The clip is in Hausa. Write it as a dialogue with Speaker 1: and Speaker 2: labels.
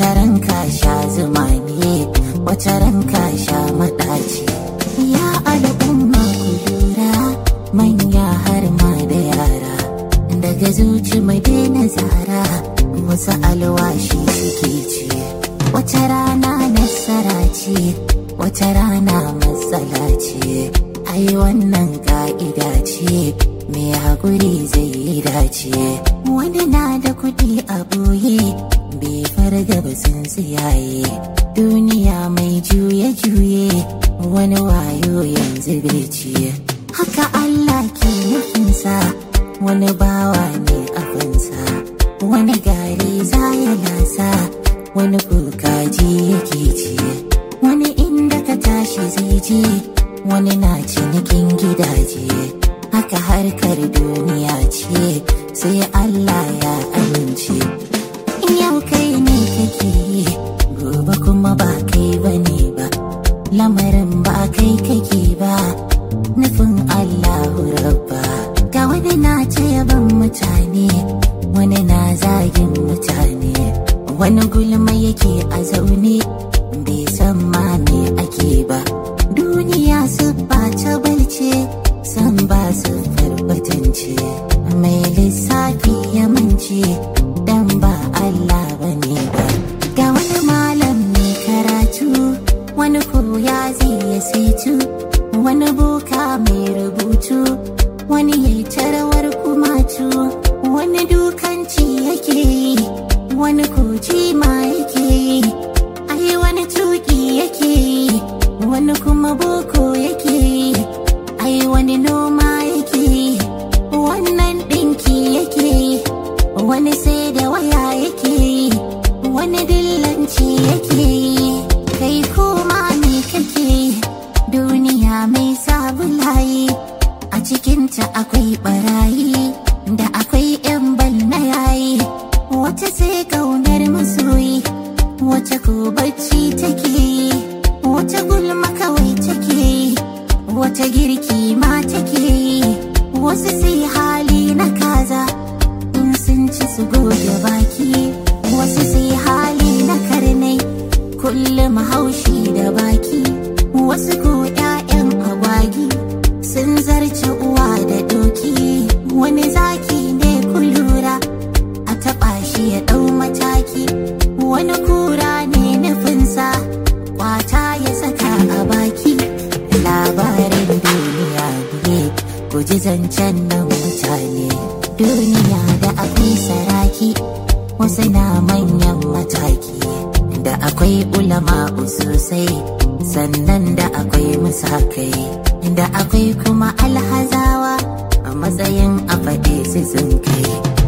Speaker 1: wata ranka sha zuma ne wata ranka sha maɗaci ya al'umma ku lura manya har ma da yara daga zuci mai daina zara wasu alwashi suke ci wata rana nasara ce wata rana matsala ce ai wannan ka'ida ce mai haƙuri zai yi dace wani na da kuɗi a boye bai farga ba sun tsiyaye duniya mai juye-juye wani wayo yanzu bai ciye haka Allah ke nufinsa wani bawa ne afinsa wani gari za ya lasa wani kukaji yake ci wani inda ka tashi zai je wani na cinikin gidaje haka harkar duniya ce sai Allah ya amince yau kai ne kake yi gobe kuma ba kai bane ba lamarin ba kai kake ba nufin Allahu rabba ga wani na ce yaban mutane wani na zagin mutane wani gulma yake a zaune bai san ma me ake ba duniya su ba ta balce san ba su farbatance mai lissafi ya mance dan ba Allah bane ba ga wani malam mai karatu wani koya zai ya saitu wani boka mai rubutu wani yayi tarawar kumatu wani dukanci yake yi wani koji ma yake yi ai wani tuki yake yi wani kuma boko yake yi ai wani noma yake yi wannan ɗinki yake yi wani sai da waya yake yi wani dillanci yake yi kai kuma me kake yi duniya mai sabulayi a cikinta akwai barayi da akwai 'yan na yayi wata sai kaunar masoyi wata ko bacci take yi wata gulma kawai take yi wata girki ma take yi wasu sai hali na kaza in sun ci su goge baki wasu sai hali na karnai kullum haushi da baki wasu ko 'ya'yan agwagi sun zarce uwa da doki wani zaki ne kulura a taɓa shi ya ɗau mataki wani kura ne nufinsa kwata ya saka a baki labarin duniya ne ku ji zancen nan mutane duniya da akwai saraki wasu na manyan mataki da akwai ulama sosai sannan da akwai musakai da akwai kuma alhazawa a matsayin a faɗi su sun kai